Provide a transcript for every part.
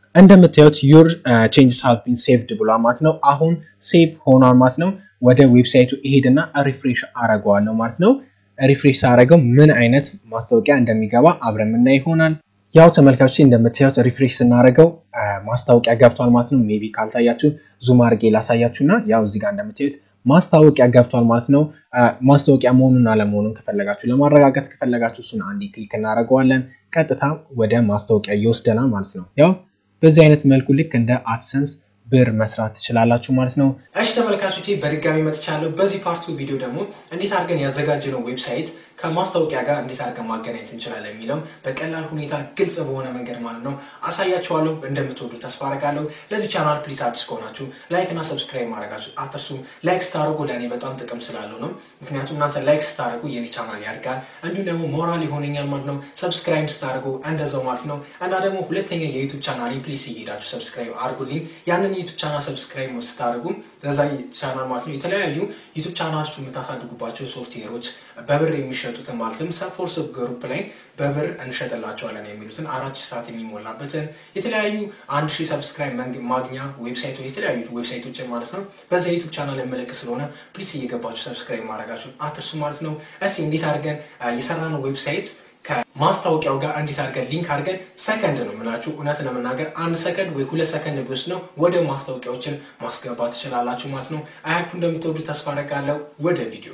እንደምታዩት ዩር ቼንጅስ ሃቭ ቢን ሴቭድ ብሏ ማለት ነው። አሁን ሴቭ ሆኗል ማለት ነው። ወደ ዌብሳይቱ እሄድና ሪፍሬሽ አረገዋለሁ ማለት ነው። ሪፍሬሽ ሳረገው ምን አይነት ማስታወቂያ እንደሚገባ አብረን ምናይ ይሆናል። ያው ተመልካቾች እንደምታዩት ሪፍሬሽ ስናደርገው ማስታወቂያ ገብቷል ማለት ነው። ሜቢ ካልታያችሁ ዙም አድርጌ ላሳያችሁ እና ያው እዚህ ጋር እንደምታዩት ማስታወቂያ ገብቷል ማለት ነው። ማስታወቂያ መሆኑን አለመሆኑን ከፈለጋችሁ ለማረጋገጥ ከፈለጋችሁ እሱን አንዴ ክሊክ እናደርገዋለን። ቀጥታ ወደ ማስታወቂያ ይወስደናል ማለት ነው። ያው በዚህ አይነት መልኩ ልክ እንደ አድሰንስ ብር መስራት ትችላላችሁ ማለት ነው። እሺ ተመልካቾቼ በድጋሚ መጥቻለሁ። በዚህ ፓርቱ ቪዲዮ ደግሞ እንዴት አድርገን ያዘጋጀነው ዌብሳይት ከማስታወቂያ ጋር እንዴት አድርገን ማገናኘት እንችላለን የሚለው በቀላል ሁኔታ ግልጽ በሆነ መንገድ ማለት ነው አሳያችኋለሁ። እንደምትወዱ ተስፋ አደርጋለሁ። ለዚህ ቻናል ፕሊዝ አዲስ ከሆናችሁ ላይክ እና ሰብስክራይብ ማድረጋችሁ አትርሱ። ላይክ ስታደርጉ ለእኔ በጣም ጥቅም ስላለው ነው። ምክንያቱም እናንተ ላይክ ስታደርጉ የኔ ቻናል ያድጋል፣ እንዲሁም ደግሞ ሞራል ይሆነኛል ማለት ነው። ሰብስክራይብ ስታደርጉ እንደዛው ማለት ነው። እና ደግሞ ሁለተኛ የዩቱብ ቻናል ፕሊዝ እየሄዳችሁ ሰብስክራይብ አድርጉልኝ። ያንን ዩቱብ ቻናል ሰብስክራይብ ስታደርጉ በዛ ቻናል ማለት ነው የተለያዩ ዩቱብ ቻናሎች የምታሳድጉባቸው ሶፍትዌሮች በብር የሚሸጡትን ማለትም ሰፎርስ ግሩፕ ላይ በብር እንሸጥላቸዋለን የሚሉትን አራት ሺህ ሰዓት የሚሞላበትን የተለያዩ አንድ ሺህ ሰብስክራይብ ማግኛ ዌብሳይቶች የተለያዩ ዌብሳይቶችን ማለት ነው በዛ ዩቱብ ቻናል የመለቅ ስለሆነ ፕሊስ እየገባችሁ ሰብስክራይብ ማድረጋችሁን አትርሱ ማለት ነው። እስቲ እንዴት አድርገን የሰራነው ዌብሳይት ከማስታወቂያው ጋር እንዴት አድርገን ሊንክ አድርገን ሰከንድ ነው የምላችሁ። እውነት ለመናገር አንድ ሰከንድ ወይ ሁለት ሰከንድ ቢወስድ ነው ወደ ማስታወቂያዎችን ማስገባት ትችላላችሁ ማለት ነው። አያችሁ እንደምትወዱ ተስፋ አደርጋለሁ። ወደ ቪዲዮ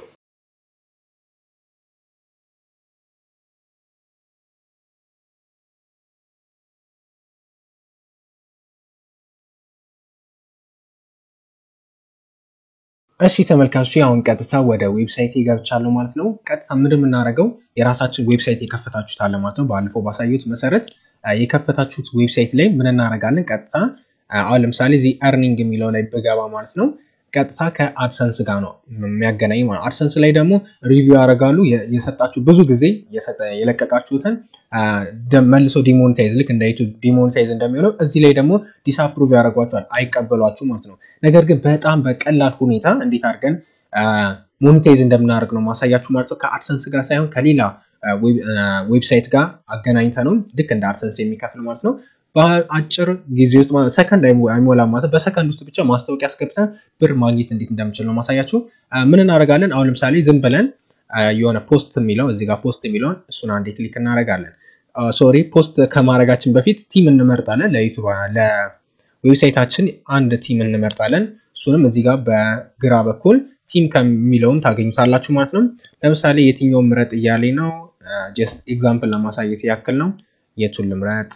እሺ ተመልካቾች አሁን ቀጥታ ወደ ዌብሳይት ገብቻለሁ ማለት ነው። ቀጥታ ምንድን የምናደርገው የራሳችን ዌብሳይት የከፈታችሁት አለ ማለት ነው። ባለፈው ባሳዩት መሰረት የከፈታችሁት ዌብሳይት ላይ ምን እናደርጋለን? ቀጥታ አሁን ለምሳሌ እዚህ ኤርኒንግ የሚለው ላይ ብገባ ማለት ነው ቀጥታ ከአድሰንስ ጋር ነው የሚያገናኝ ማለት አድሰንስ ላይ ደግሞ ሪቪው ያደርጋሉ። የሰጣችሁ ብዙ ጊዜ የለቀቃችሁትን መልሶ ዲሞኔታይዝ ልክ እንደ ዩቱብ ዲሞኔታይዝ እንደሚሆነው እዚህ ላይ ደግሞ ዲስአፕሩቭ ያደርጓቸዋል፣ አይቀበሏችሁ ማለት ነው። ነገር ግን በጣም በቀላል ሁኔታ እንዴት አድርገን ሞኔታይዝ እንደምናደርግ ነው ማሳያችሁ ማለት ነው። ከአድሰንስ ጋር ሳይሆን ከሌላ ዌብሳይት ጋር አገናኝተ ነው ልክ እንደ አድሰንስ የሚከፍል ማለት ነው። በአጭር ጊዜ ውስጥ ሰከንድ አይሞላም ማለት በሰከንድ ውስጥ ብቻ ማስታወቂያ አስገብተን ብር ማግኘት እንዴት እንደምችል ነው ማሳያችሁ። ምን እናደርጋለን? አሁን ለምሳሌ ዝም ብለን የሆነ ፖስት የሚለው እዚህ ጋር ፖስት የሚለውን እሱን አንዴ ክሊክ እናደርጋለን። ሶሪ ፖስት ከማድረጋችን በፊት ቲም እንመርጣለን። ለዌብሳይታችን አንድ ቲም እንመርጣለን። እሱንም እዚህ ጋር በግራ በኩል ቲም ከሚለውን ታገኙታላችሁ ማለት ነው። ለምሳሌ የትኛውን ምረጥ እያሌ ነው። ጀስት ኤግዛምፕል ለማሳየት ያክል ነው። የቱን ልምረጥ?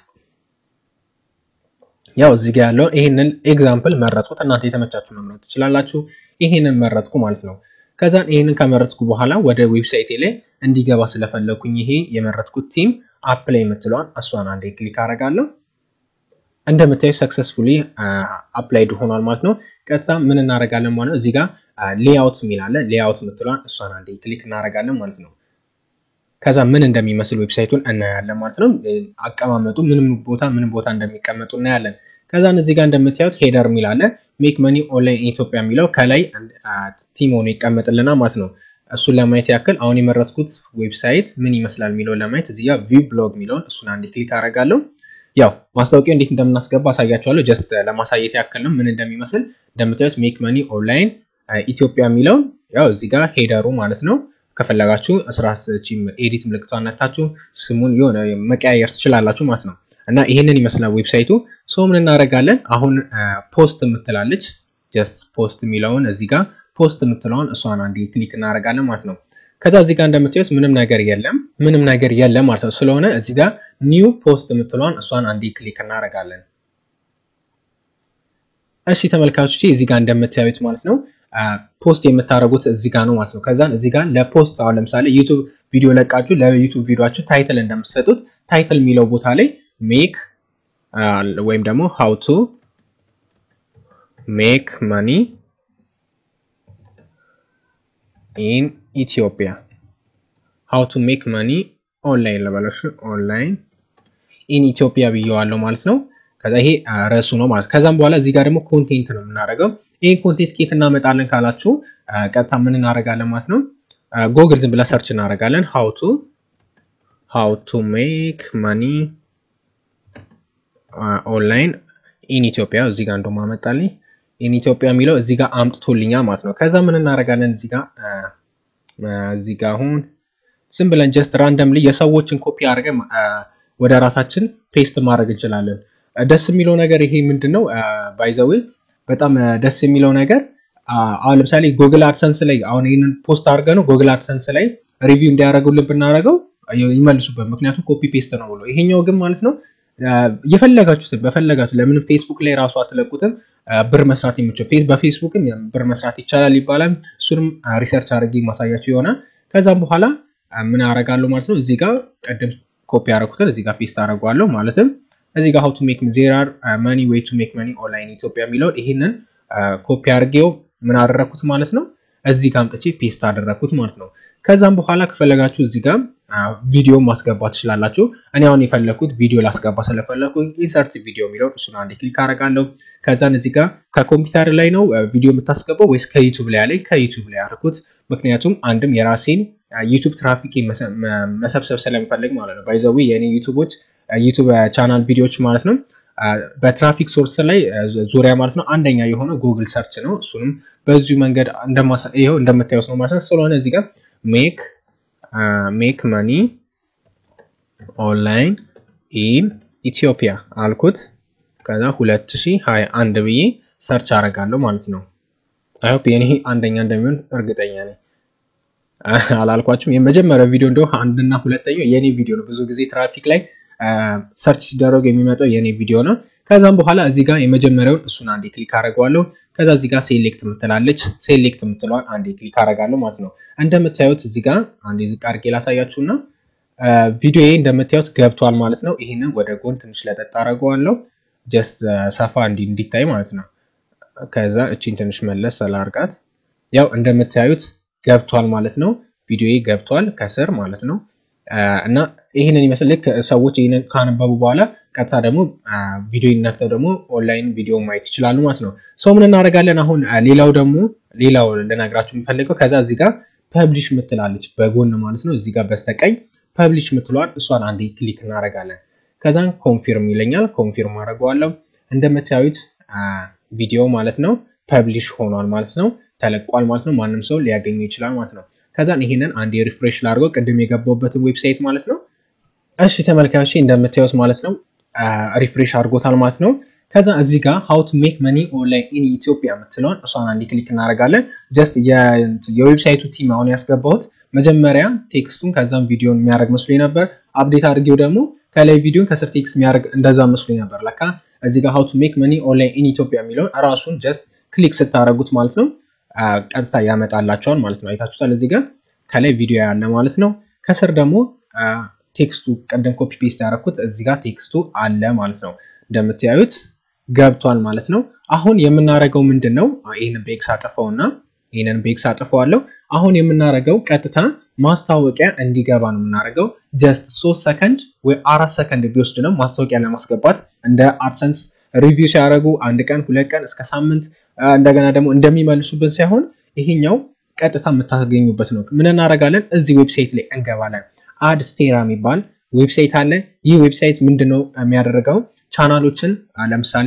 ያው እዚህ ጋር ያለውን ይሄንን ኤግዛምፕል መረጥኩት። እናንተ የተመቻችሁ መምረጥ ትችላላችሁ። ይሄንን መረጥኩ ማለት ነው። ከዛን ይሄንን ከመረጥኩ በኋላ ወደ ዌብሳይቴ ላይ እንዲገባ ስለፈለኩኝ ይሄ የመረጥኩት ቲም አፕላይ የምትለዋን እሷን አንዴ ክሊክ አደርጋለሁ። እንደምታዩ ሰክሰስፉሊ አፕላይድ ሆኗል ማለት ነው። ቀጥታ ምን እናደርጋለን ማለት ነው። እዚህ ጋር ሌአውት የሚል አለ። ሌአውት የምትለዋን እሷን አንዴ ክሊክ እናደርጋለን ማለት ነው። ከዛ ምን እንደሚመስል ዌብሳይቱን እናያለን ማለት ነው። አቀማመጡ ምንም ቦታ ምንም ቦታ እንደሚቀመጡ እናያለን። ከዛን እዚህ ጋር እንደምታዩት ሄደር የሚል አለ። ሜክ መኒ ኦንላይን ኢትዮጵያ የሚለው ከላይ ቲም ሆኖ ይቀመጥልናል ማለት ነው። እሱን ለማየት ያክል አሁን የመረጥኩት ዌብሳይት ምን ይመስላል የሚለውን ለማየት እዚህ ጋር ቪው ብሎግ የሚለውን እሱን አንዴ ክሊክ አደርጋለሁ። ያው ማስታወቂያ እንዴት እንደምናስገባ አሳያቸዋለሁ። ጀስት ለማሳየት ያክል ነው ምን እንደሚመስል። እንደምታዩት ሜክ መኒ ኦንላይን ኢትዮጵያ የሚለውን ያው እዚህ ጋር ሄደሩ ማለት ነው። ከፈለጋችሁ እስራት ኤዲት ምልክቷን ነክታችሁ ስሙን የሆነ መቀያየር ትችላላችሁ ማለት ነው። እና ይሄንን ይመስላል ዌብሳይቱ። ሶ ምን እናደርጋለን አሁን ፖስት የምትላለች ጀስት ፖስት የሚለውን እዚህ ጋር ፖስት የምትለውን እሷን አንዴ ክሊክ እናደርጋለን ማለት ነው። ከዛ እዚህ ጋር እንደምታዩት ምንም ነገር የለም ምንም ነገር የለም ማለት ነው። ስለሆነ እዚህ ጋር ኒው ፖስት የምትለውን እሷን አንዴ ክሊክ እናደርጋለን። እሺ ተመልካቾች እዚህ ጋር እንደምታዩት ማለት ነው ፖስት የምታደርጉት እዚህ ጋር ነው ማለት ነው። ከዛን እዚህ ጋር ለፖስት አሁን ለምሳሌ ዩቱብ ቪዲዮ ለቃችሁ ለዩቱብ ቪዲዮችሁ ታይትል እንደምትሰጡት ታይትል የሚለው ቦታ ላይ ሜክ ወይም ደግሞ ሃው ቱ ሜክ መኒ ኢን ኢትዮጵያ ሃው ቱ ሜክ መኒ ኦንላይን ለበለሽ ኦንላይን ኢን ኢትዮጵያ ብየዋለሁ ማለት ነው። ከዛ ይሄ ርዕሱ ነው ማለት ከዛም በኋላ እዚህ ጋር ደግሞ ኮንቴንት ነው የምናደርገው። ይህን ኮንቴንት ኬት እናመጣለን ካላችሁ ቀጥታ ምን እናደርጋለን ማለት ነው። ጎግል ዝም ብላ ሰርች እናደርጋለን። ሃው ቱ ሃው ቱ ሜክ መኒ ኦንላይን ኢን ኢትዮጵያ እዚህ ጋር እንደውም አመጣልኝ። ኢን ኢትዮጵያ የሚለው እዚህ ጋር አምጥቶልኛ ማለት ነው። ከዛ ምን እናደርጋለን እዚህ ጋር እዚህ ጋር አሁን ዝም ብለን ጀስት ራንደምሊ የሰዎችን ኮፒ አድርገን ወደ ራሳችን ፔስት ማድረግ እንችላለን። ደስ የሚለው ነገር ይሄ ምንድን ነው ባይዘዌ በጣም ደስ የሚለው ነገር አሁን ለምሳሌ ጉግል አድሰንስ ላይ አሁን ይህንን ፖስት አድርገ ነው ጉግል አድሰንስ ላይ ሪቪው እንዲያደርጉልን ብናደርገው ይመልሱበት፣ ምክንያቱም ኮፒ ፔስት ነው ብሎ። ይሄኛው ግን ማለት ነው የፈለጋችሁትን በፈለጋችሁ ለምን ፌስቡክ ላይ ራሱ አትለቁትም ብር መስራት የሚችል በፌስቡክም ብር መስራት ይቻላል ይባላል። እሱንም ሪሰርች አድርጌ ማሳያችሁ ይሆናል። ከዛም በኋላ ምን አደርጋለሁ ማለት ነው እዚህ ጋር ቅድም ኮፒ ያደረኩትን እዚህ ጋር ፔስት አደርገዋለሁ ማለትም እዚህ ጋር ሀው ቱ ሜክ ዜር አር መኒ ዌይ ቱ ሜክ መኒ ኦንላይን ኢትዮጵያ የሚለውን ይህንን ኮፒ አድርጌው ምን አደረግኩት ማለት ነው እዚህ ጋር አምጥቼ ፔስት አደረግኩት ማለት ነው። ከዛም በኋላ ከፈለጋችሁ እዚህ ጋር ቪዲዮ ማስገባት ትችላላችሁ። እኔ አሁን የፈለግኩት ቪዲዮ ላስገባ ስለፈለግኩ ኢንሰርት ቪዲዮ የሚለውን እሱን አንዴ ክሊክ አደርጋለሁ። ከዛን እዚህ ጋር ከኮምፒውተር ላይ ነው ቪዲዮ የምታስገባው ወይስ ከዩቱብ ላይ ያለኝ ከዩቱብ ላይ ያደርኩት። ምክንያቱም አንድም የራሴን ዩቱብ ትራፊክ መሰብሰብ ስለሚፈልግ ማለት ነው። ባይዘዊ የእኔ ዩቱቦች ዩቱብ ቻናል ቪዲዮዎች ማለት ነው በትራፊክ ሶርስ ላይ ዙሪያ ማለት ነው አንደኛ የሆነ ጉግል ሰርች ነው። እሱንም በዚሁ መንገድ ይኸው እንደምታዩት ነው ማለት ነው። ስለሆነ እዚህ ጋር ሜክ ሜክ መኒ ኦንላይን ኢን ኢትዮጵያ አልኩት። ከዛ 2021 ብዬ ሰርች አደርጋለሁ ማለት ነው። አይሆፕ የኔ አንደኛ እንደሚሆን እርግጠኛ ነኝ። አላልኳችሁም? የመጀመሪያው ቪዲዮ እንደው አንድና ሁለተኛው የኔ ቪዲዮ ነው። ብዙ ጊዜ ትራፊክ ላይ ሰርች ሲደረጉ የሚመጣው የኔ ቪዲዮ ነው። ከዛም በኋላ እዚህ ጋር የመጀመሪያውን እሱን አንዴ ክሊክ አደርገዋለሁ። ከዛ እዚህ ጋር ሴሌክት የምትላለች ሴሌክት የምትለዋን አንዴ ክሊክ አደርጋለሁ ማለት ነው። እንደምታዩት እዚህ ጋር አንዴ ዝቅ አድርጌ ላሳያችሁና ቪዲዮ እንደምታዩት ገብቷል ማለት ነው። ይህንን ወደ ጎን ትንሽ ለጠጥ አደርገዋለሁ ጀስት ሰፋ እንዲ እንዲታይ ማለት ነው። ከዛ እቺን ትንሽ መለስ ስላርቃት ያው እንደምታዩት ገብቷል ማለት ነው። ቪዲዮ ገብቷል ከስር ማለት ነው። እና ይህንን ይመስል ልክ ሰዎች ይህንን ካነበቡ በኋላ ቀጥታ ደግሞ ቪዲዮ ነክተው ደግሞ ኦንላይን ቪዲዮ ማየት ይችላሉ ማለት ነው። ሰው ምን እናደርጋለን አሁን ሌላው ደግሞ ሌላው ልነግራችሁ የሚፈልገው ከዛ እዚህ ጋር ፐብሊሽ ምትላለች በጎን ማለት ነው። እዚህ ጋር በስተቀኝ ፐብሊሽ ምትለዋል እሷን አንዴ ክሊክ እናደርጋለን። ከዛን ኮንፊርም ይለኛል። ኮንፊርም አደርገዋለሁ። እንደምታዩት ቪዲዮ ማለት ነው ፐብሊሽ ሆኗል ማለት ነው። ተለቋል ማለት ነው። ማንም ሰው ሊያገኘው ይችላል ማለት ነው። ከዛን ይሄንን አንድ ሪፍሬሽ ላድርገው ቅድም የገባሁበትን ዌብሳይት ማለት ነው። እሺ ተመልካቾች እንደምታዩት ማለት ነው ሪፍሬሽ አድርጎታል ማለት ነው። ከዛ እዚህ ጋር ሀው ቱ ሜክ መኒ ኦንላይን ኢን ኢትዮጵያ የምትለውን እሷን አንድ ክሊክ እናደርጋለን። ጀስት የዌብሳይቱ ቲም አሁን ያስገባሁት መጀመሪያ ቴክስቱን ከዛም ቪዲዮን የሚያደርግ መስሎኝ ነበር። አፕዴት አድርጌው ደግሞ ከላይ ቪዲዮን ከስር ቴክስት የሚያደርግ እንደዛ መስሎኝ ነበር። ለካ እዚህ ጋር ሀው ቱ ሜክ መኒ ኦንላይን ኢን ኢትዮጵያ የሚለውን እራሱን ጀስት ክሊክ ስታደርጉት ማለት ነው ቀጥታ ያመጣላቸዋል ማለት ነው። አይታችሁታል። እዚህ ጋር ከላይ ቪዲዮ ያለ ማለት ነው። ከስር ደግሞ ቴክስቱ ቀደም ኮፒ ፔስት ያደረኩት እዚህ ጋር ቴክስቱ አለ ማለት ነው። እንደምታዩት ገብቷል ማለት ነው። አሁን የምናደርገው ምንድን ነው? ይህንን ቤክስ አጥፈውና ይህንን ቤክስ አጥፈዋለሁ። አሁን የምናደርገው ቀጥታ ማስታወቂያ እንዲገባ ነው የምናደርገው። ጀስት ሶስት ሰከንድ ወይ አራት ሰከንድ ቢወስድ ነው ማስታወቂያ ለማስገባት እንደ አድሰንስ ሪቪው ሲያደርጉ አንድ ቀን ሁለት ቀን እስከ ሳምንት እንደገና ደግሞ እንደሚመልሱበት ሳይሆን ይሄኛው ቀጥታ የምታገኙበት ነው። ምን እናደርጋለን? እዚህ ዌብሳይት ላይ እንገባለን። አድስቴራ የሚባል ዌብሳይት አለ። ይህ ዌብሳይት ምንድነው የሚያደርገው? ቻናሎችን ለምሳሌ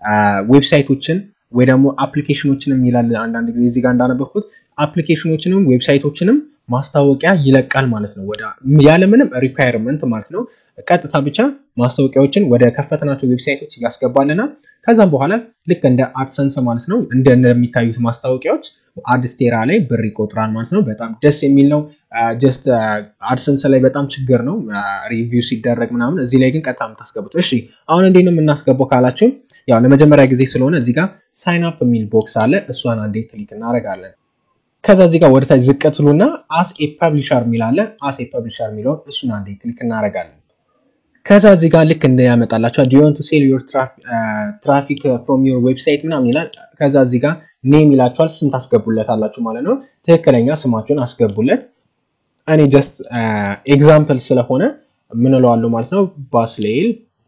ዌብሳይቶችን ወይ ደግሞ አፕሊኬሽኖችንም ይላል። አንዳንድ ጊዜ እዚህ ጋር እንዳነበብኩት አፕሊኬሽኖችንም ዌብሳይቶችንም ማስታወቂያ ይለቃል ማለት ነው። ያለምንም ሪኳየርመንት ማለት ነው። ቀጥታ ብቻ ማስታወቂያዎችን ወደ ከፈትናቸው ዌብሳይቶች እያስገባልና ከዛም በኋላ ልክ እንደ አድሰንስ ማለት ነው እንደሚታዩት ማስታወቂያዎች አድስቴራ ላይ ብር ይቆጥራል ማለት ነው። በጣም ደስ የሚል ነው። ጀስት አድሰንስ ላይ በጣም ችግር ነው ሪቪው ሲደረግ ምናምን፣ እዚህ ላይ ግን ቀጥታ የምታስገቡት። እሺ አሁን እንዴት ነው የምናስገባው ካላችሁ፣ ያው ለመጀመሪያ ጊዜ ስለሆነ እዚህ ጋር ሳይን አፕ የሚል ቦክስ አለ። እሷን አንዴ ክሊክ እናደርጋለን። ከዛ እዚህ ጋር ወደታች ዝቅ ትሉና አስ ኤ ፐብሊሸር የሚል አለ። አስ ኤ ፐብሊሸር የሚለውን እሱን አንዴ ክሊክ እናደርጋለን። ከዛ እዚህ ጋር ልክ እንደያመጣላቸዋል ዱ ዩ ዋንት ቱ ሴል ዮር ትራፊክ ፍሮም ዮር ዌብሳይት ምናምን ይላል። ከዛ እዚህ ጋር ኔም ይላችኋል። ስም ታስገቡለታላችሁ ማለት ነው። ትክክለኛ ስማችሁን አስገቡለት። እኔ ጀስት ኤግዛምፕል ስለሆነ ምን እለዋለሁ ማለት ነው። ባስሌል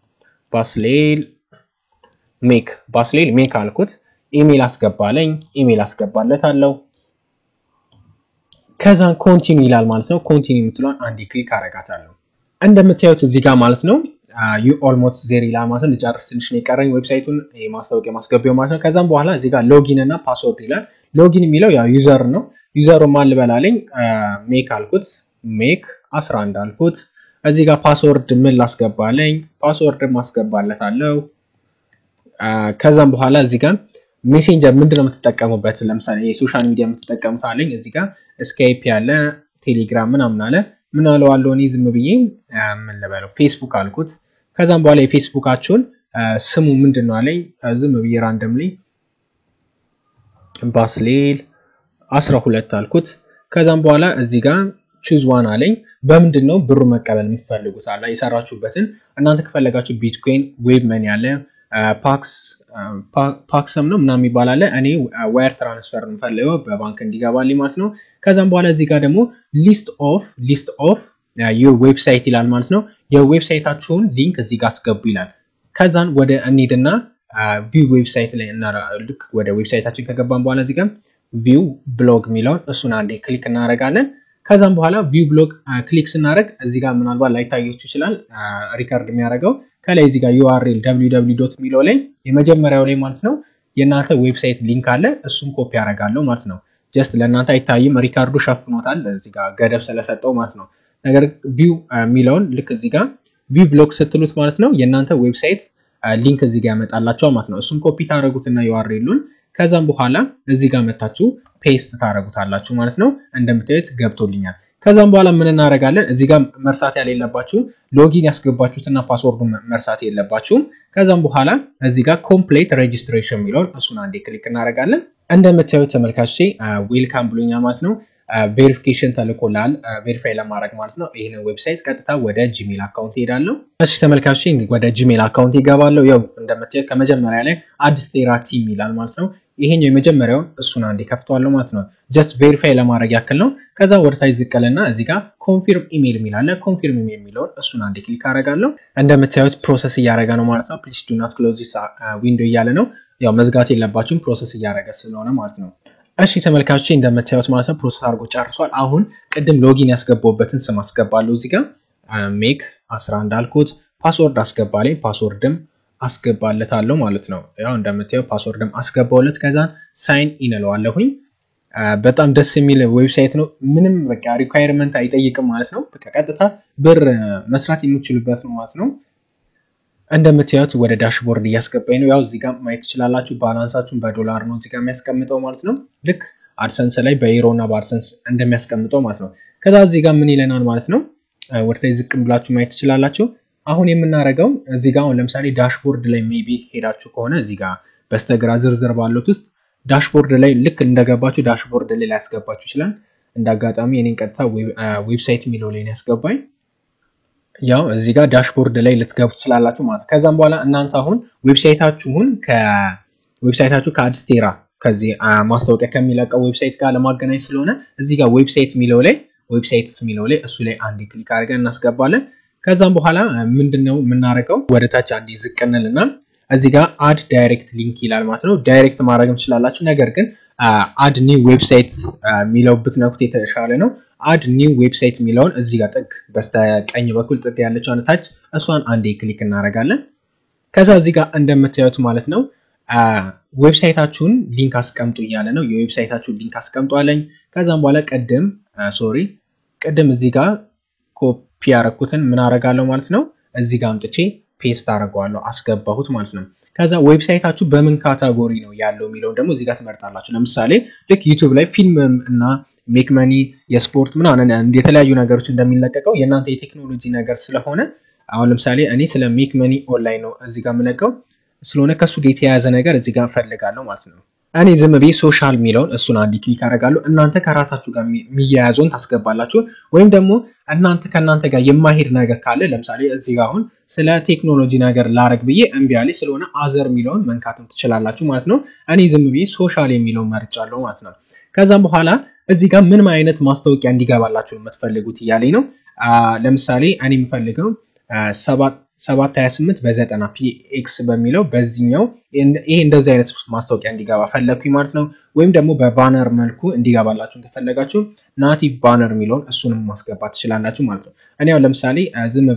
ባስሌል ሜክ ባስሌል ሜክ አልኩት። ኢሜል አስገባለኝ። ኢሜል አስገባለት አለው። ከዛን ኮንቲኒ ይላል ማለት ነው። ኮንቲኒ የምትለዋን አንዴ ክሊክ አረጋታለሁ። እንደምታዩት እዚህ ጋር ማለት ነው ዩ ኦልሞስት ዜር ይላል ማለት ነው። ልጨርስ ትንሽ ነው የቀረኝ ዌብሳይቱን ማስታወቂያ ማስገቢያው ማለት ነው። ከዛም በኋላ እዚህ ጋር ሎጊን እና ፓስወርድ ይላል። ሎጊን የሚለው ያው ዩዘር ነው። ዩዘሩ ማን ልበላለኝ ሜክ አልኩት፣ ሜክ 11 አልኩት። እዚህ ጋር ፓስወርድ ምን ላስገባለኝ? ፓስወርድ ማስገባለታለሁ። ከዛም በኋላ እዚህ ጋር ሜሴንጀር ምንድን ነው የምትጠቀሙበት? ለምሳሌ የሶሻል ሚዲያ የምትጠቀሙት አለኝ። እዚህ ጋር ስካይፕ ያለ ቴሌግራም ምናምን አለ። ምን አለዋለሁ እኔ ዝም ብዬ ምን ልበለው ፌስቡክ አልኩት። ከዛም በኋላ የፌስቡካችሁን ስሙ ምንድን ነው አለኝ። ዝም ብዬ ራንደምሊ ባስሌል አስራ ሁለት አልኩት። ከዛም በኋላ እዚህ ጋር ቹዝ ዋን አለኝ። በምንድን ነው ብሩ መቀበል የምትፈልጉት አለ የሰራችሁበትን። እናንተ ከፈለጋችሁ ቢትኮይን፣ ዌብ መኒ አለ፣ ፓክሰም ነው ምናምን የሚባል አለ። እኔ ዋየር ትራንስፈር የምፈልገው በባንክ እንዲገባልኝ ማለት ነው። ከዛም በኋላ እዚህ ጋር ደግሞ ሊስት ኦፍ ሊስት ኦፍ ዩር ዌብሳይት ይላል ማለት ነው። የዌብሳይታችሁን ሊንክ እዚህ ጋር አስገቡ ይላል። ከዛን ወደ እንሂድና ቪው ዌብሳይት ላይ ልክ ወደ ዌብሳይታችን ከገባን በኋላ እዚህ ጋር ቪው ብሎግ የሚለውን እሱን አንዴ ክሊክ እናደርጋለን። ከዛም በኋላ ቪው ብሎግ ክሊክ ስናደርግ እዚህ ጋር ምናልባት ላይታያችሁ ይችላል ሪከርድ የሚያደርገው ከላይ እዚህ ጋር ዩአርኤል www ዶት የሚለው ላይ የመጀመሪያው ላይ ማለት ነው የእናንተ ዌብሳይት ሊንክ አለ። እሱን ኮፒ ያደርጋለሁ ማለት ነው። ጀስት ለእናንተ አይታይም፣ ሪካርዱ ሸፍኖታል እዚህ ጋር ገደብ ስለሰጠው ማለት ነው። ነገር ቪው የሚለውን ልክ እዚህ ጋር ቪው ብሎግ ስትሉት ማለት ነው የእናንተ ዌብሳይት ሊንክ እዚህ ጋር ያመጣላቸዋል ማለት ነው። እሱን ኮፒ ታደረጉትና ዩአርኤሉን ከዛም በኋላ እዚህ ጋር መታችሁ ፔስት ታደረጉታላችሁ ማለት ነው። እንደምታዩት ገብቶልኛል። ከዛም በኋላ ምን እናደርጋለን? እዚህ ጋር መርሳት ያሌለባችሁ ሎጊን ያስገባችሁትና ፓስወርዱን መርሳት የለባችሁም። ከዛም በኋላ እዚህ ጋር ኮምፕሌት ሬጅስትሬሽን የሚለውን እሱን አንዴ ክሊክ እናደርጋለን። እንደምታዩት ተመልካቾቼ ዌልካም ብሎኛል ማለት ነው። ቬሪፊኬሽን ተልኮላል ቬሪፋይ ለማድረግ ማለት ነው። ይህንን ዌብሳይት ቀጥታ ወደ ጂሜል አካውንት ሄዳለሁ። እሺ ተመልካቾቼ ወደ ጂሜል አካውንት ይገባለሁ። ያው እንደምታዩት ከመጀመሪያ ላይ አዲስ ቴራ ቲም ይላል ማለት ነው። ይሄኛው የመጀመሪያውን እሱን አንዴ ከፍተዋለሁ ማለት ነው። ጀስት ቬሪፋይ ለማድረግ ያክል ነው። ከዛ ወደታች ዝቅልና እዚህ ጋር ኮንፊርም ኢሜል የሚል አለ። ኮንፊርም ኢሜል የሚለውን እሱን አንዴ ክሊክ አደርጋለሁ። እንደምታዩት ፕሮሰስ እያደረገ ነው ማለት ነው። ፕሊስ ዱ ናት ክሎዝ ዚስ ዊንዶ እያለ ነው። ያው መዝጋት የለባችሁም ፕሮሰስ እያደረገ ስለሆነ ማለት ነው። እሺ ተመልካቾች እንደምታዩት ማለት ነው ፕሮሰስ አድርጎ ጨርሷል። አሁን ቅድም ሎጊን ያስገባውበትን ስም አስገባለሁ። እዚህ ጋር ሜክ 11 አልኩት። ፓስወርድ አስገባልኝ። ፓስወርድም አስገባለታለሁ ማለት ነው። ያው እንደምታየው ፓስወርድም አስገባውለት። ከዛን ሳይን ኢን እለዋለሁኝ። በጣም ደስ የሚል ዌብሳይት ነው። ምንም በቃ ሪኳየርመንት አይጠይቅም ማለት ነው። በቃ ቀጥታ ብር መስራት የምችሉበት ነው ማለት ነው። እንደምታዩት ወደ ዳሽቦርድ እያስገባኝ ነው። ያው እዚህ ጋር ማየት ትችላላችሁ። ባላንሳችሁን በዶላር ነው እዚህ ጋር የሚያስቀምጠው ማለት ነው። ልክ አድሰንስ ላይ በዩሮ እና በአድሰንስ እንደሚያስቀምጠው ማለት ነው። ከዛ እዚህ ጋር ምን ይለናል ማለት ነው። ወደታይ ዝቅም ብላችሁ ማየት ትችላላችሁ። አሁን የምናደርገው እዚህ ጋር አሁን ለምሳሌ ዳሽቦርድ ላይ ሜቢ ሄዳችሁ ከሆነ እዚህ ጋር በስተግራ ዝርዝር ባሉት ውስጥ ዳሽቦርድ ላይ ልክ እንደገባችሁ ዳሽቦርድ ላይ ሊያስገባችሁ ይችላል። እንደ አጋጣሚ የኔን ቀጥታ ዌብሳይት የሚለው ላይ ያስገባኝ ያው እዚህ ጋር ዳሽቦርድ ላይ ልትገቡ ትችላላችሁ ማለት ነው። ከዛም በኋላ እናንተ አሁን ዌብሳይታችሁን ከዌብሳይታችሁ ከአዲስ ቴራ ከዚህ ማስታወቂያ ከሚለቀው ዌብሳይት ጋር ለማገናኝ ስለሆነ እዚህ ጋር ዌብሳይት የሚለው ላይ ዌብሳይትስ የሚለው ላይ እሱ ላይ አንድ ክሊክ አድርገን እናስገባለን። ከዛም በኋላ ምንድነው የምናደርገው ወደ ታች አንድ ዝቅ እንልና እዚህ ጋር አድ ዳይሬክት ሊንክ ይላል ማለት ነው። ዳይሬክት ማድረግም ትችላላችሁ። ነገር ግን አድ ኒው ዌብሳይት የሚለው ብትነኩት የተሻለ ነው። አድ ኒው ዌብሳይት የሚለውን እዚህ ጋር ጥግ በስተቀኝ በኩል ጥግ ያለችው ታች እሷን አንዴ ክሊክ እናደርጋለን። ከዛ እዚህ ጋር እንደምታዩት ማለት ነው ዌብሳይታችሁን ሊንክ አስቀምጡ እያለ ነው። የዌብሳይታችሁን ሊንክ አስቀምጡ አለኝ። ከዛም በኋላ ቅድም ሶሪ ቅድም እዚህ ጋር ኮፒ ያደረኩትን ምን አደርጋለሁ ማለት ነው እዚህ ጋር አምጥቼ ፔስት አደርገዋለሁ አስገባሁት ማለት ነው። ከዛ ዌብሳይታችሁ በምን ካታጎሪ ነው ያለው የሚለውን ደግሞ እዚህ ጋር ትመርጣላችሁ። ለምሳሌ ልክ ዩቱብ ላይ ፊልም እና ሜክ መኒ የስፖርት ምናምን የተለያዩ ነገሮች እንደሚለቀቀው የእናንተ የቴክኖሎጂ ነገር ስለሆነ አሁን ለምሳሌ እኔ ስለ ሜክ መኒ ኦንላይን ነው እዚህ ጋር የምለቀው ስለሆነ ከእሱ ጋር የተያያዘ ነገር እዚህ ጋር ፈልጋለሁ ማለት ነው። እኔ ዝም ብዬ ሶሻል የሚለውን እሱን አንድ ክሊክ አደርጋለሁ። እናንተ ከራሳችሁ ጋር የሚያያዘውን ታስገባላችሁ። ወይም ደግሞ እናንተ ከእናንተ ጋር የማይሄድ ነገር ካለ ለምሳሌ እዚህ ጋር አሁን ስለ ቴክኖሎጂ ነገር ላረግ ብዬ እምቢ አለኝ ስለሆነ አዘር የሚለውን መንካትም ትችላላችሁ ማለት ነው። እኔ ዝም ብዬ ሶሻል የሚለውን መርጫለሁ ማለት ነው። ከዛም በኋላ እዚህ ጋር ምንም አይነት ማስታወቂያ እንዲገባላችሁ የምትፈልጉት እያለኝ ነው። ለምሳሌ እኔ የምፈልገው ሰባት ሀያ ስምንት በዘጠና ፒኤክስ በሚለው በዚህኛው ይሄ እንደዚህ አይነት ማስታወቂያ እንዲገባ ፈለግኩኝ ማለት ነው። ወይም ደግሞ በባነር መልኩ እንዲገባላችሁ ከፈለጋችሁ ናቲቭ ባነር የሚለውን እሱንም ማስገባት ትችላላችሁ ማለት ነው። እኔ ያው ለምሳሌ ዝም ብዬ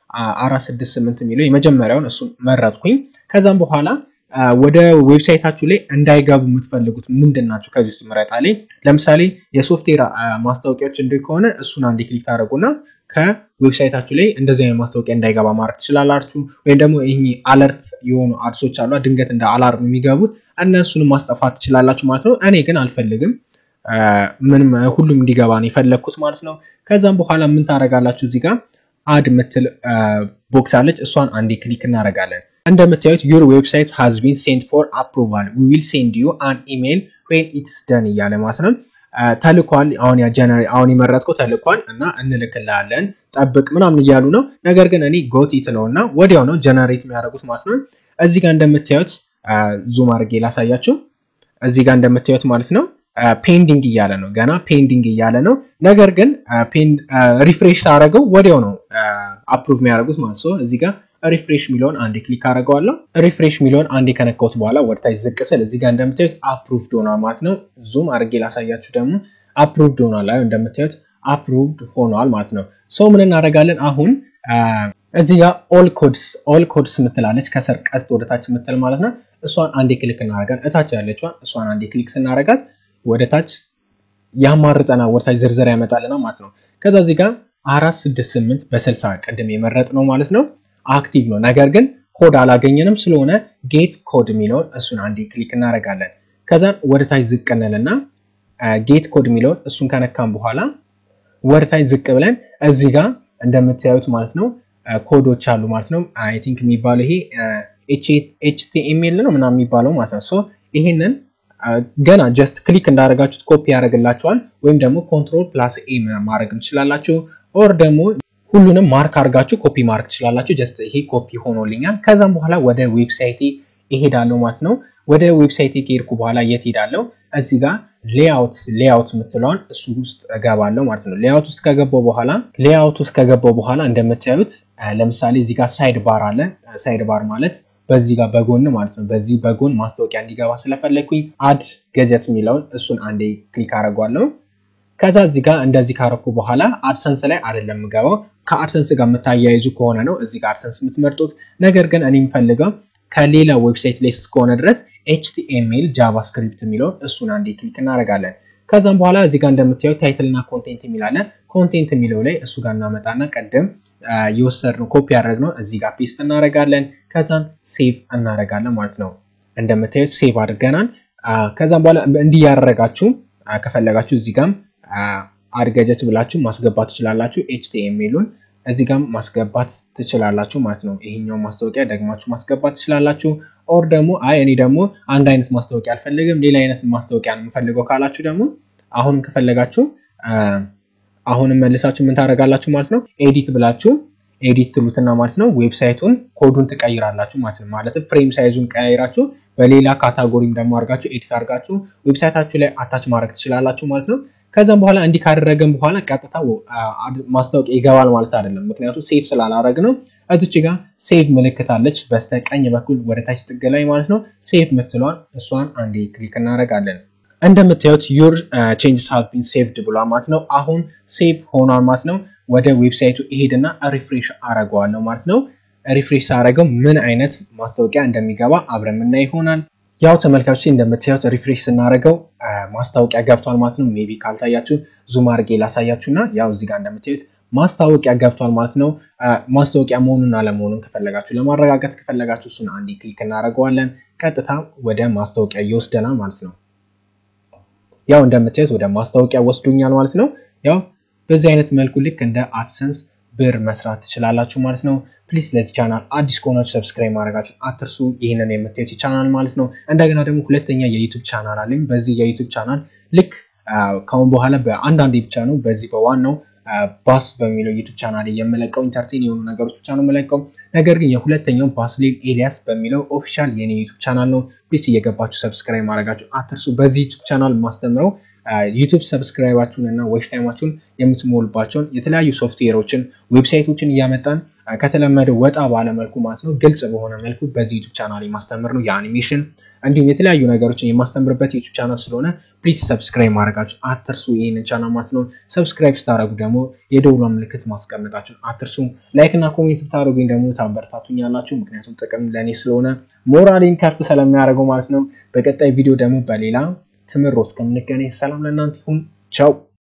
አራት ስድስት ስምንት የሚለው የመጀመሪያውን እሱን መረጥኩኝ። ከዛም በኋላ ወደ ዌብሳይታችሁ ላይ እንዳይገቡ የምትፈልጉት ምንድን ናቸው? ከዚህ ውስጥ ምረጣ ላይ ለምሳሌ የሶፍትዌር ማስታወቂያዎች እንዲ ከሆነ እሱን አንድ ክሊክ ታደረጉና ከዌብሳይታችሁ ላይ እንደዚህ አይነት ማስታወቂያ እንዳይገባ ማድረግ ትችላላችሁ። ወይም ደግሞ ይህ አለርት የሆኑ አድሶች አሉ ድንገት እንደ አላርም የሚገቡት እነሱንም ማስጠፋት ትችላላችሁ ማለት ነው። እኔ ግን አልፈልግም፣ ምንም ሁሉም እንዲገባ ነው የፈለግኩት ማለት ነው። ከዛም በኋላ ምን ታደርጋላችሁ? እዚህ ጋር አድ ምትል ቦክስ አለች። እሷን አንዴ ክሊክ እናደርጋለን። እንደምታዩት ዩር ዌብሳይት ሃዝ ቢን ሴንት ፎር አፕሩቫል ዊ ዊል ሴንድ ዩ አን ኢሜይል ዌን ኢትስ ደን እያለ ማለት ነው። ተልኳል። አሁን ያ ጀነሪ አሁን የመረጥከው ተልኳል እና እንልክልሃለን ጠብቅ ምናምን እያሉ ነው። ነገር ግን እኔ ጎቲት ነው እና ወዲያው ነው ጀነሬት የሚያደርጉት ማለት ነው። እዚህ ጋር እንደምታዩት ዙም አድርጌ ላሳያችሁ። እዚህ ጋር እንደምታዩት ማለት ነው ፔንዲንግ እያለ ነው፣ ገና ፔንዲንግ እያለ ነው። ነገር ግን ሪፍሬሽ ሳደርገው ወዲያው ነው አፕሩቭ የሚያደርጉት ማለት ነው። እዚህ ጋር ሪፍሬሽ ሚሊዮን አንዴ ክሊክ አደርገዋለሁ። ሪፍሬሽ ሚሊዮን አንዴ ከነካሁት በኋላ ወደታች ዝቅ ስል እዚህ ጋር እንደምታዩት አፕሩቭድ ሆኗል ማለት ነው። ዙም አድርጌ ላሳያችሁ ደግሞ አፕሩቭድ ሆኗል። አይ እንደምታዩት አፕሩቭድ ሆኗል ማለት ነው። ሰው ምን እናደርጋለን አሁን እዚህ ጋር ኦል ኮድስ ኦል ኮድስ ምትላለች ከስር ቀስት ወደታች ምትል ማለት ነው። እሷን አንዴ ክሊክ እናደርጋለን። እታች ያለችዋን እሷን አንዴ ክሊክ ስናደርጋት ወደታች ያማርጠና ወደታች ዝርዝር ያመጣልና ማለት ነው። ከዛ እዚህ ጋር አራት ስድስት ስምንት በስልሳ ቅድም የመረጥ ነው ማለት ነው አክቲቭ ነው። ነገር ግን ኮድ አላገኘንም ስለሆነ ጌት ኮድ የሚለውን እሱን አንዴ ክሊክ እናደርጋለን። ከዛን ወደታች ዝቅ እንልና ጌት ኮድ የሚለውን እሱን ከነካም በኋላ ወደታች ዝቅ ብለን እዚህ ጋር እንደምታዩት ማለት ነው ኮዶች አሉ ማለት ነው። አይ ቲንክ የሚባለው ይሄ ኤችቲኤምኤል ነው ምናምን የሚባለው ማለት ነው። ሶ ይሄንን ገና ጀስት ክሊክ እንዳደረጋችሁት ኮፒ ያደርግላችኋል። ወይም ደግሞ ኮንትሮል ፕላስ ኤ ማድረግ ትችላላችሁ። ኦር ደግሞ ሁሉንም ማርክ አድርጋችሁ ኮፒ ማርክ ትችላላችሁ። ጀስት ይሄ ኮፒ ሆኖልኛል። ከዛም በኋላ ወደ ዌብሳይቴ ይሄዳለሁ ማለት ነው። ወደ ዌብሳይቴ ከሄድኩ በኋላ የት ሄዳለሁ? እዚህ ጋር ሌአውት ሌአውት የምትለውን እሱ ውስጥ እገባለሁ ማለት ነው። ሌአውት ውስጥ ከገባው በኋላ ሌአውት ውስጥ ከገባው በኋላ እንደምታዩት ለምሳሌ እዚህ ጋር ሳይድ ባር አለ። ሳይድ ባር ማለት በዚህ ጋር በጎን ማለት ነው። በዚህ በጎን ማስታወቂያ እንዲገባ ስለፈለግኩኝ አድ ገጀት የሚለውን እሱን አንዴ ክሊክ አደርጓለሁ። ከዛ እዚህ ጋር እንደዚህ ካረኩ በኋላ አድሰንስ ላይ አይደለም የምገባው። ከአድሰንስ ጋር የምታያይዙ ከሆነ ነው እዚህ ጋር አድሰንስ የምትመርጡት። ነገር ግን እኔ የምፈልገው ከሌላ ዌብሳይት ላይ እስከሆነ ድረስ ኤችቲኤምኤል ጃቫስክሪፕት የሚለውን እሱን አንዴ ክሊክ እናደርጋለን። ከዛም በኋላ እዚህ ጋር እንደምታየው ታይትል እና ኮንቴንት የሚላለ ኮንቴንት የሚለው ላይ እሱ ጋር እናመጣና ቀደም የወሰድነው ኮፒ ያደረግነው እዚህ ጋር ፔስት እናደርጋለን። ከዛም ሴቭ እናደርጋለን ማለት ነው። እንደምታዩት ሴቭ አድርገናል። ከዛም በኋላ እንዲህ ያደረጋችሁ ከፈለጋችሁ እዚህ ጋም አድገጀት ብላችሁ ማስገባት ትችላላችሁ። ኤችቲኤምኤሉን እዚህ ጋም ማስገባት ትችላላችሁ ማለት ነው። ይሄኛው ማስታወቂያ ደግማችሁ ማስገባት ትችላላችሁ። ኦር ደግሞ አይ እኔ ደግሞ አንድ አይነት ማስታወቂያ አልፈልግም ሌላ አይነት ማስታወቂያ ነው የምፈልገው ካላችሁ ደግሞ አሁን ከፈለጋችሁ አሁንም መልሳችሁ ምን ታደርጋላችሁ ማለት ነው። ኤዲት ብላችሁ ኤዲት ትሉትና ማለት ነው ዌብሳይቱን ኮዱን ትቀይራላችሁ ማለት ነው። ማለትም ፍሬም ሳይዙን ቀያይራችሁ በሌላ ካታጎሪም ደግሞ አድርጋችሁ ኤዲት አድርጋችሁ ዌብሳይታችሁ ላይ አታች ማድረግ ትችላላችሁ ማለት ነው። ከዛም በኋላ እንዲህ ካደረገን በኋላ ቀጥታ ማስታወቂያ ይገባል ማለት አይደለም። ምክንያቱም ሴቭ ስላላረግ ነው። እዚች ጋር ሴቭ ምልክት አለች በስተቀኝ በኩል ወደታች ጥግ ላይ ማለት ነው። ሴቭ ምትለዋን እሷን አንዴ ክሊክ እናደርጋለን። እንደምታዩት ዩር ቼንጅስ ሃቭ ቢን ሴቭድ ብሏል ማለት ነው። አሁን ሴቭ ሆኗል ማለት ነው። ወደ ዌብሳይቱ ይሄድና ሪፍሬሽ አረገዋለሁ ማለት ነው። ሪፍሬሽ ሳረገው ምን አይነት ማስታወቂያ እንደሚገባ አብረን ምና ይሆናል። ያው ተመልካቾች እንደምታዩት ሪፍሬሽ ስናደርገው ማስታወቂያ ገብቷል ማለት ነው። ሜቢ ካልታያችሁ ዙም አድርጌ ላሳያችሁ እና ያው እዚህ ጋር እንደምታዩት ማስታወቂያ ገብቷል ማለት ነው። ማስታወቂያ መሆኑን አለመሆኑን ከፈለጋችሁ ለማረጋገጥ ከፈለጋችሁ እሱን አንዴ ክሊክ እናደርገዋለን። ቀጥታ ወደ ማስታወቂያ ይወስደናል ማለት ነው። ያው እንደምታዩት ወደ ማስታወቂያ ወስዶኛል ማለት ነው። ያው በዚህ አይነት መልኩ ልክ እንደ አድሰንስ ብር መስራት ትችላላችሁ ማለት ነው። ፕሊስ ለዚህ ቻናል አዲስ ከሆናችሁ ሰብስክራይብ ማድረጋችሁ አትርሱ። ይህንን የምታዩት ቻናል ማለት ነው። እንደገና ደግሞ ሁለተኛ የዩቱብ ቻናል አለኝ። በዚህ የዩቱብ ቻናል ልክ ከአሁን በኋላ በአንዳንዴ ብቻ ነው በዚህ በዋናው ባስ በሚለው ዩቱብ ቻናል የምለቀው ኢንተርቴን የሆኑ ነገሮች ብቻ ነው የምለቀው። ነገር ግን የሁለተኛው ባስሌል ኤሊያስ በሚለው ኦፊሻል የኔ ዩቱብ ቻናል ነው። ፕሊስ እየገባችሁ ሰብስክራይብ ማድረጋችሁ አትርሱ። በዚህ ዩቱብ ቻናል ማስተምረው ዩቱብ ሰብስክራይባችሁን እና ዌች ታይማችሁን የምትሞሉባቸውን የተለያዩ ሶፍትዌሮችን ዌብሳይቶችን እያመጣን ከተለመደው ወጣ ባለመልኩ ማለት ነው ግልጽ በሆነ መልኩ በዚህ ዩቱብ ቻናል የማስተምር ነው የአኒሜሽን እንዲሁም የተለያዩ ነገሮችን የማስተምርበት ዩቱብ ቻናል ስለሆነ ፕሊዝ ሰብስክራይብ ማድረጋችሁ አትርሱ። ይህንን ቻናል ማለት ነው። ሰብስክራይብ ስታደረጉ ደግሞ የደውሏ ምልክት ማስቀመጣችሁን አትርሱ። ላይክ እና ኮሜንት ብታደረጉኝ ደግሞ ታበረታቱኛላችሁ። ምክንያቱም ጥቅም ለእኔ ስለሆነ ሞራሌን ከፍ ስለሚያደርገው ማለት ነው። በቀጣይ ቪዲዮ ደግሞ በሌላ ትምህርት እስከምንገናኝ ሰላም ለእናንተ ይሁን። ቻው